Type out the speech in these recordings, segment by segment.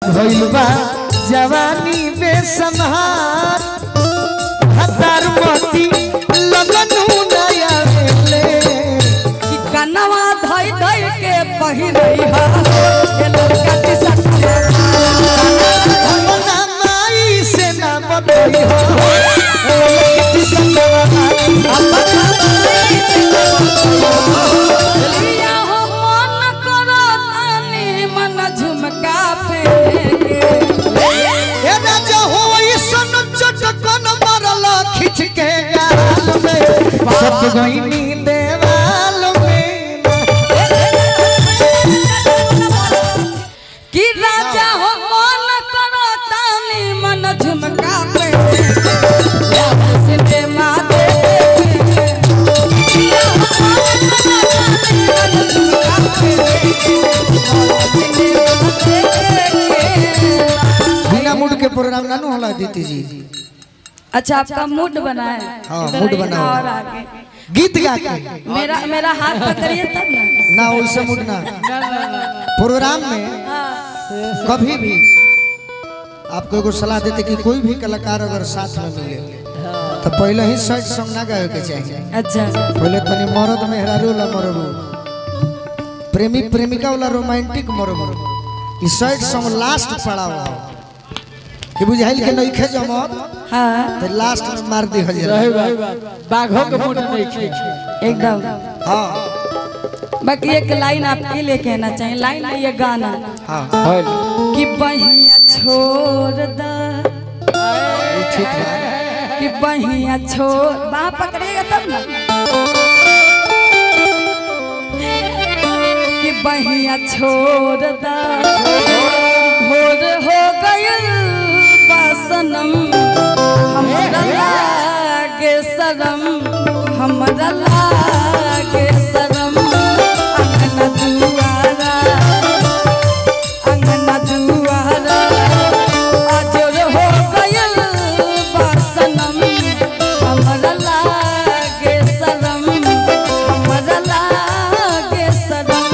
भइल बा जवानी बेसनहार हतार मोती लगनु नया वेले कि कनवा धई धई के पहिरई हा ये लड़का के सटवा भगवाना माई से ना बतई हो किति सतवा लिया हो मन करो तानी मन झुमका पे ए राजा हो सन चटकन मरल खिच के गाल में सत गईनी देवाल में कि राजा हो मन करो तानी मन झुमका पे सिनेमा बिना मूड के प्रोग्राम ना नु होला दीदी जी अच्छा आपका मूड बना है हाँ, इधर मूड आइए बना ना हुआ और आगे गीत गा के मेरा मेरा हाथ पकड़िए तब ना ना वैसे मूड ना प्रोग्राम में कभी भी आपको एगो सलाह देते कि कोई भी कलाकार अगर साथ में मिले तो पहले ही सैड सॉन्ग ना गावे के चाहिए अच्छा पहले तनी मरद मेहरारू ला मरबू प्रेमी प्रेमिका वाला रोमांटिक मरबू ई सैड सॉन्ग लास्ट पड़ाव कि बुझाइल के नइखे जमत हाँ तो लास्ट में मार दी हल रहे बा बाघों के मूड नहीं खे एकदम हां बाकी एक लाइन आपके लिए कहना चाहिए लाइन नहीं ये गाना हां होल कि बहिया छोड़ द ये ठीक है कि बहिया छोड़ बाह पकड़ेगा तब ना कि बहिया छोड़ द भोर हो गयल बासनम हमरा लागे शरम हमरा लागे शरम अंगना दुआरा अंगना दुआरा अजर हो गयल बासनम हमरा लागे शरम हमरा लागे शरम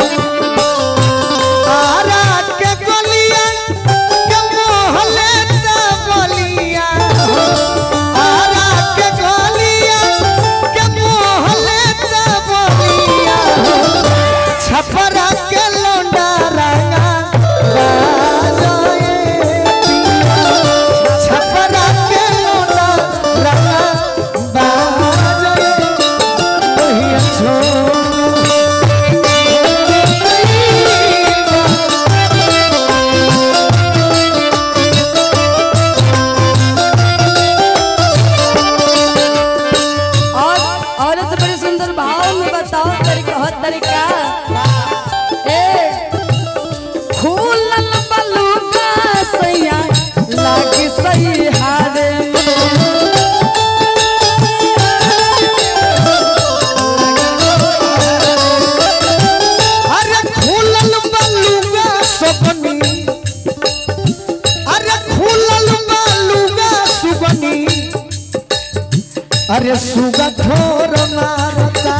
आरा के गलिया के मोहले ता बलिया आरा के गलिया के मोहले ता बलिया छपरा के लोंडा रंगा बाजोए पिया छपरा के लोंडा रंगा बाजोए ओही छोड़ और औरत बड़े सुंदर भाव में बताओ तरीका हर तरीका ए फूलन बलुगा सैया लागी सही हारे अरे खुलल बलुगा सपनी अरे खुलल बलुगा सुबनी अरे सुगा ठोर मारता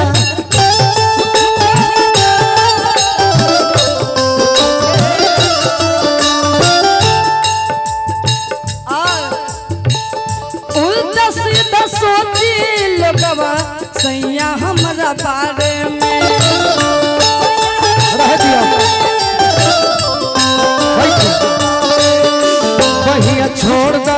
और उल्टा सीधा सोची लोगवा सैया हमरा बारे में रह दिया बहिया छोड़ दा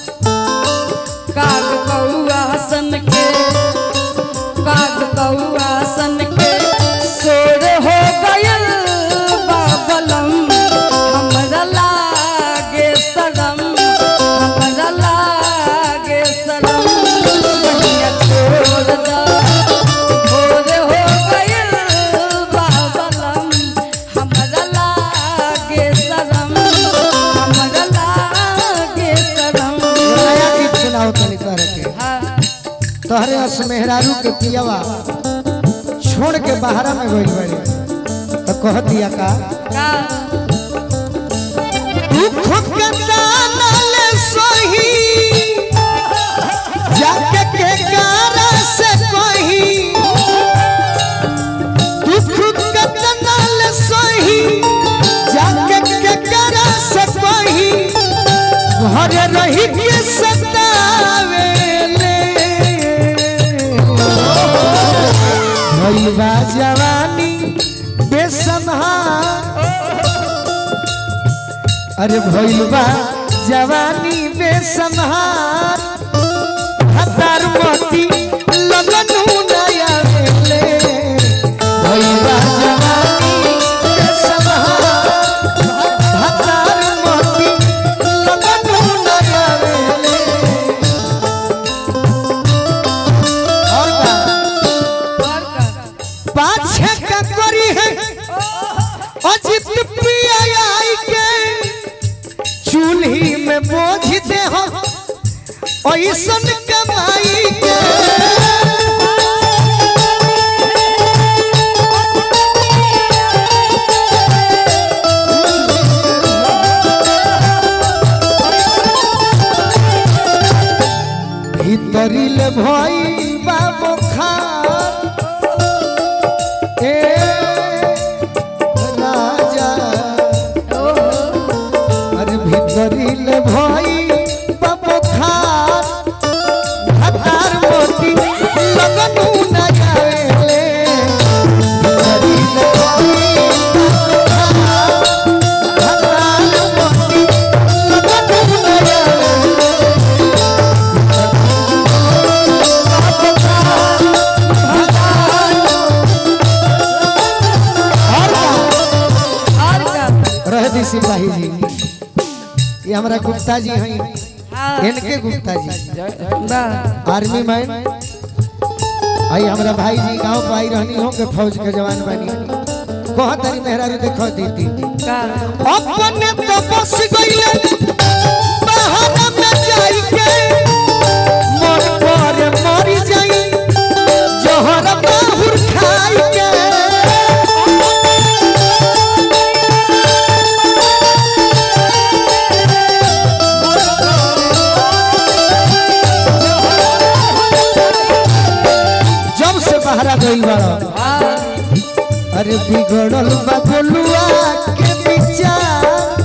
काग कौआ सन के काग कौआ सन के सोर हो गयल बाबलम हमरा लागे शरम हमरा लागे शरम बहिया छोड़ दा भोर हो गयल बाबलम हमरा लागे शरम हमरा लागे शरम नया गीत सुनाओ तनी कर के हाँ तोहरे अस मेहरारू के पियावा छोड़ के बाहरा में गइल बाड़ी तो कह दिया का का दुख के दानल सही जाके के गारा से कही दुख के दानल सही जाके के गारा से अरे रही के सतावेले भइलबा जवानी बेसम्हार अरे भइलबा जवानी बेसम्हार हतार मोती लगनु नया वेले भइलबा जवानी बेसम्हार हतार मोती लगनु नया वेले और का पाछे का करी है अजित पिया आई के चूल्ही में बोझ दे हो ऐसन कमाई के भीतरिल भई बाबो खार ए राजा अरे भीतरिल भई बाबो खार हतार मोती लगनु न जाएले भीतरिल भई बाबो खार हतार मोती लगनु न जाएले और का रह दी सिपाही जी ये हमारा गुप्ता जी हैं हाँ इनके गुप्ता जी वाह आर्मी मैन आई हमारा भाई जी गांव पे आई रहनी हो के फौज के जवान बनी कहा तारी मेहरारू देखो दीदी का अपने तो बस गईले बहाना में जाई के मन पर मरी जाई जहर बाहुर खाई के जब से बहरा गई बड़ा अरे बिगड़ल बा गोलुआ के विचार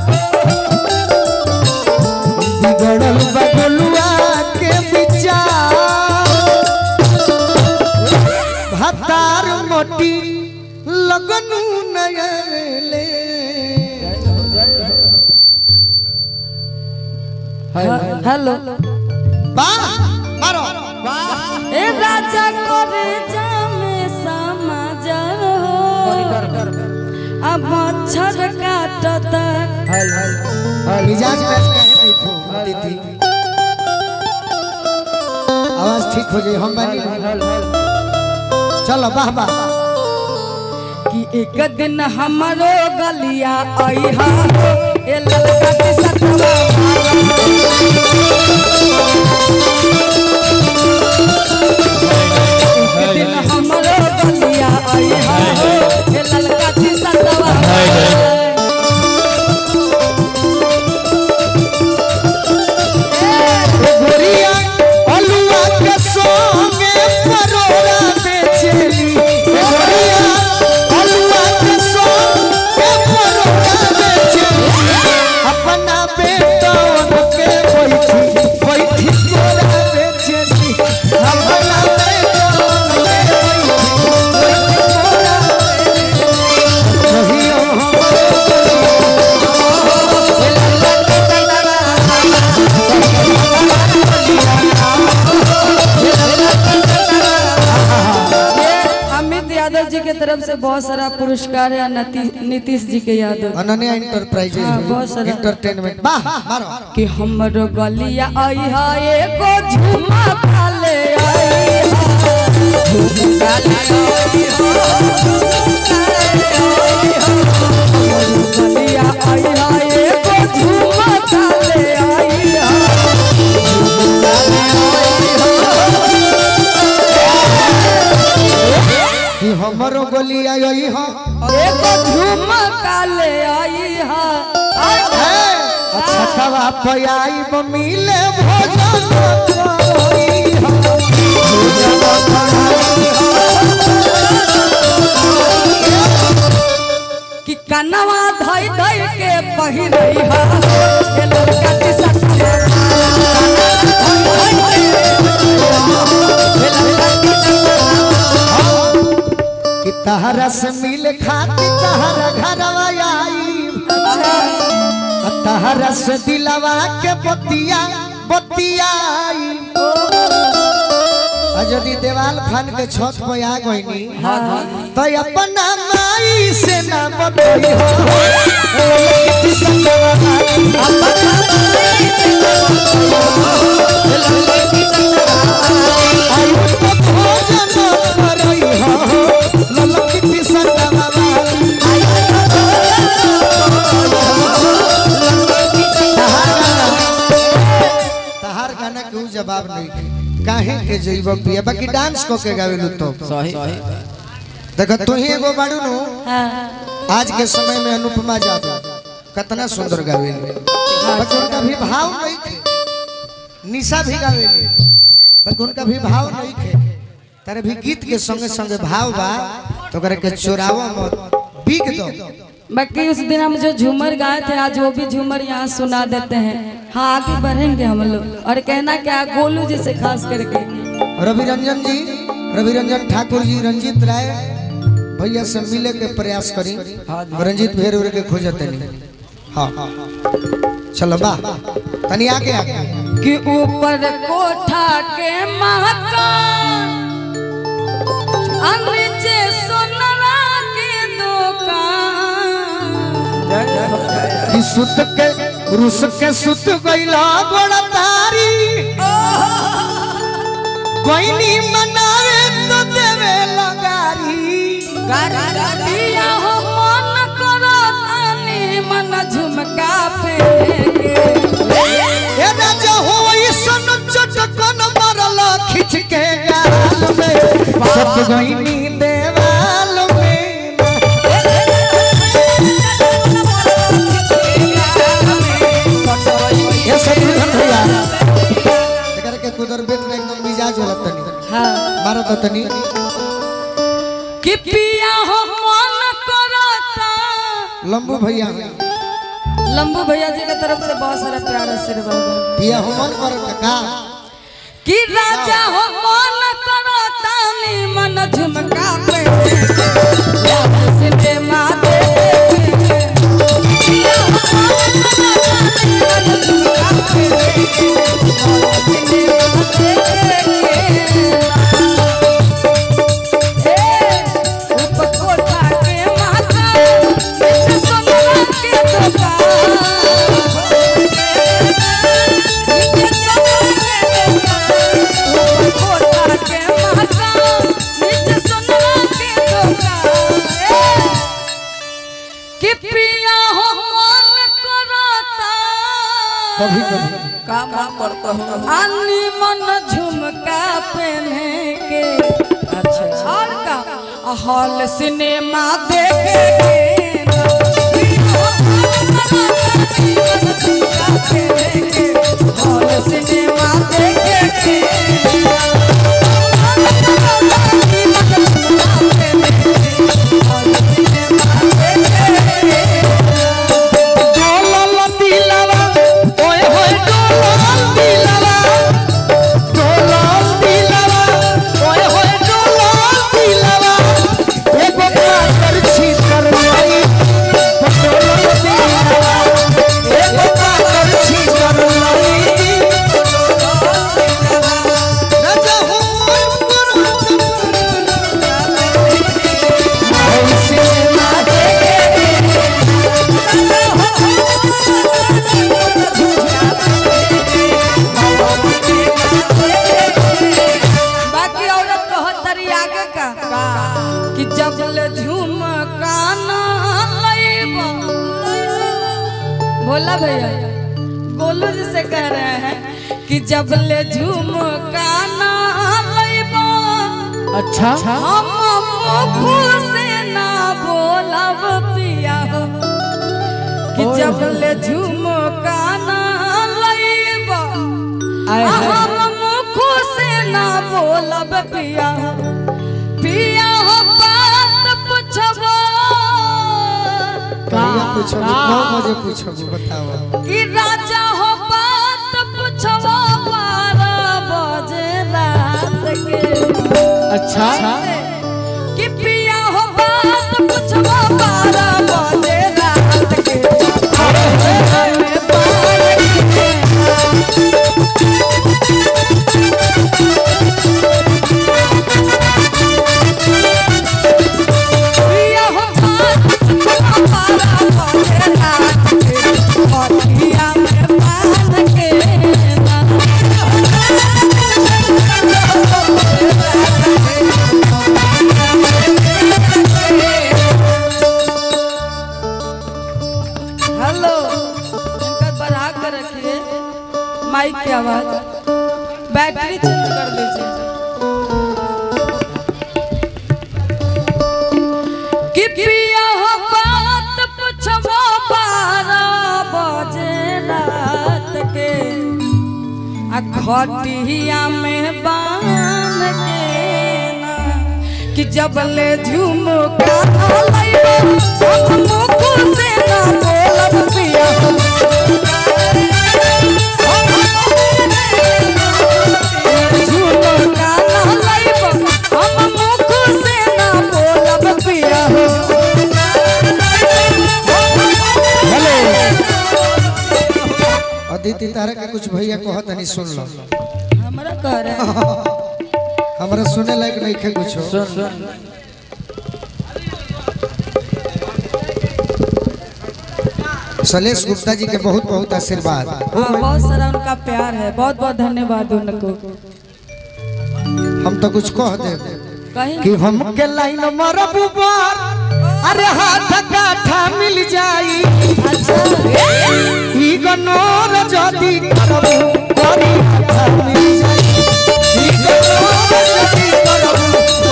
बिगड़ल बा गोलुआ के विचार भतार मोटी लगनु नयले हेलो बा मारो ए राजा करे जामे समाजर हो अब मच्छर काटता मिजाज मैच कहे नहीं खो दीदी आवाज ठीक हो जाए हम बनी चलो वाह वाह कि एक दिन हमारो गलिया आई हा ए ललका के सतवा एक दिन हमारो गलिया आई हा ए ललका के सतवा गोरिया अलुआ के संगे परोरा बेचेली गोरिया अलुआ के संगे परोरा बेचेली अपना बेटन के बैठी बैठी तोरा बेचेली अपना बेटन के बैठी बैठी तोरा बेचेली कहियो ये अमित यादव जी के तरफ से बहुत सारा पुरस्कार है नती- नीतीश जी के यादव अनन्या इंटरप्राइजेज हाँ, बहुत सारा। एंटरटेनमेंट वाह मारो कि हमरो गलिया आई हा एगो झुमा काले आई हा झुमका ले आई हा, गलिया आई हा एगो झुमा काले आई हा कि हमरो गोली आई हो एगो झुमा काले आई हा आई हा। अच्छा तवा पयाई मिले भोजन करई हो भोजन करई कि कनवा धई धई के पहिरई हा ए लड़का के सखिया तहरा से मिल खाती तहरा घरवा आई तहरा से दिलवा के बतिया बतियाई आ यदि देवाल फन के छत पे आ गईनी तो अपना माई से ना बतई हो किसी संगवा माई। आई तो भोजन करई हो ललकिती संगवा माई। तहार गाना के ऊ जवाब नहीं के काहे के जइब पिया बाकी डांस को के गावेलु तो सही देख तू ही एगो बाड़ू नु हाँ आज के समय में अनुपमा जादव कितना सुंदर गावेली बाकी उनका भी भाव नहीं थे निशा भी गावेली बाकी उनका भी भाव नहीं थे तारे भी गीत के संगे संगे भाव बा तो करे के चोरावा मत बिक दो बाकी उस दिन हम जो झूमर गाए थे आज वो भी झूमर यहाँ सुना देते हैं हाँ आगे बढ़ेंगे हम लोग और कहना क्या गोलू जी से खास करके रवि रंजन जी रवि रंजन ठाकुर जी रंजीत राय भैया से मिले के प्रयास करी रंजीत भेर उर के खोजते नहीं हाँ चलो बा तनी आगे आगे कि ऊपर कोठा के मकान आ नीचे सोनरा के दुकान कि सुत के रुस के सुत गइला बड़ा तारी कोई नहीं मनावे तो देवे लगारी दिया हो मन करो तानी मन झुमका पे ए राजा हो सन चटकन मरल खिंच के गाल में सब गईनी देवाल में ये सब धन भैया एकर के कुदर बेट में एकदम मिजाज होला तनी हाँ मारो तो तनी कि पिया हो मन करता लंबू भैया लंबू भैया जी की तरफ से बहुत सारा प्यार आशीर्वाद है पिया हो मन करत का कि राजा हो मन करता नी मन झुमका पे याद सिनेमा देखे पिया हो मन करता नी मन झुमका पे याद सिनेमा देखे ए ऊपर कोठा के माता नीचे सोना के दुकान कभी कभी काम करता हूँ अन्नी मन झुमका पहने के अच्छा और का हॉल सिनेमा देखे के हॉल सिनेमा देखे के डोलल दिलवा ओए होए डोलल दिलवा डोलल दिलवा ओए होए डोलल दिलवा एगो पाकर छी कर लई डोलल दिलवा एगो पाकर छी कर लई राजा हो सिनेमा बाकी औरत कहत तरी आगे का कि जब ले झूम काना लईबा बोला भैया गोलू जी से कह रहे हैं कि जब ले झूम काना लईबा अच्छा हम मुख से ना बोलब पिया हो कि जब ले झूम काना लईबा आए हाय। हम मुख से ना बोलब पिया हो पिया हो बात पूछबो कहिया पूछब नौ बजे पूछब बताओ कि राजा हो बात पूछबो बारह बजे रात के अच्छा कि पिया हो बात देखिए माइक की आवाज बैटरी चेंज कर दीजिए कि पिया हो बात पुछबो बारह बजे रात के आ खटिया में बांध के ना कि जब ले झुमका लइबो हम मुख से ना बोलब पिया झुमका ना लइबो हम मुख से ना बोलब पिया हो हेलो अदिति तारा के कुछ भैया कहत नहीं सुन लो हमरा कह रहे हैं हमरा सुने लायक नहीं खे कुछ सुन सुन सलेश गुप्ता जी के बहुत बहुत आशीर्वाद हाँ, बहुत सारा उनका प्यार है बहुत बहुत धन्यवाद उनको हम तो कुछ कह दे कहीं कि हम के लाइन मरब बार अरे हाथ काठा मिल जाई ई गनोर जदी करब करी हाथ मिल जाई ई गनोर जदी करब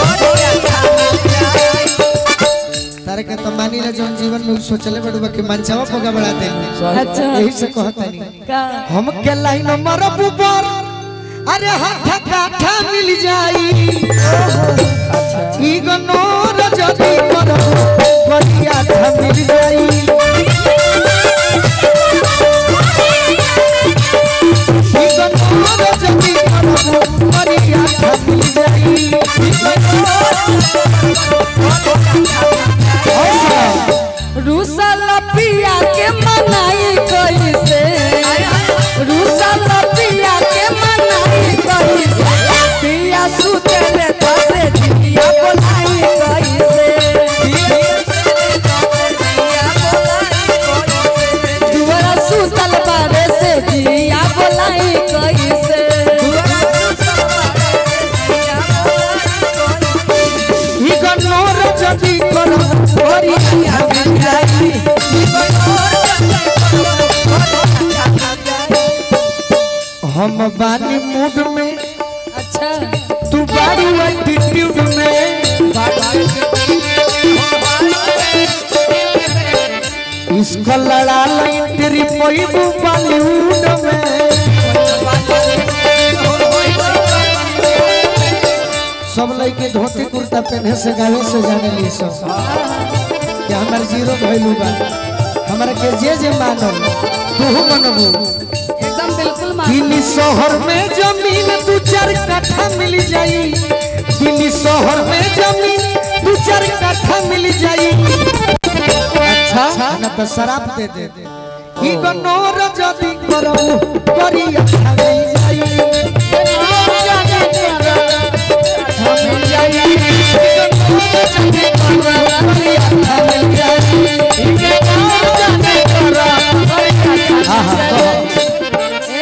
तारे के तो मानी ला जौन जीवन में उ सोचले बड़ुआ कि मंचावा पगा बढ़ा दे अच्छा यही से कहतनी का हम के लाइन मरब बार अरे हाथ काठा मिल जाई ई गनोर जदी करब करी हाथ मिल जाई ई गनोर जदी करब करी हाथ मिल जाई रूसल पिया के मनाई कैसे रूसल पिया के मनाई कैसे पिया सुतले तसे जिया बोलाई कैसे दुआरा सुतल बारे से जिया बोलाई कैसे ई गनोर जदी करब करी हाथ मिल जाई हम बानी मूड में अच्छा तू बारी एटीट्यूड में इसको लड़ा लाई तेरी पैबू बॉलीवुड में सब लड़के धोती कुर्ता पहने से गावे से जाने ली सब कि हमार जीरो भइलू बा हमरा के जे जे मानल तू मनबू एकदम बिल्कुल मान दिल्ली शहर में जमीन दू चार कट्ठा मिल जाई दिल्ली शहर में जमीन दू चार कट्ठा मिल जाई अच्छा ना तो शराब दे दे ई गनोर जदी करऊ करी अच्छा मिल जाई अच्छा मिल जाई ई गनोर जदी करऊ करी अच्छा मिल जाई ई गनोर जदी करऊ करी अच्छा मिल जाई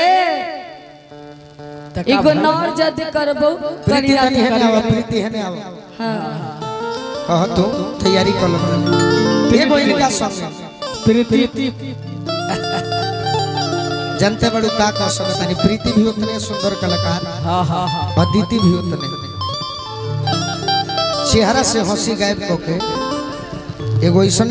एगो नौर जद करबो प्रीति करिया तनी है ना प्रीति है ना हाँ कह तो तैयारी कर लो एगो इनका संग प्रीति जनते बड़ू का कह सकत तनी प्रीति भी उतने सुंदर कलाकार हाँ हाँ हाँ अदिति भी उतने चेहरा से हंसी गायब को के एगो ऐसा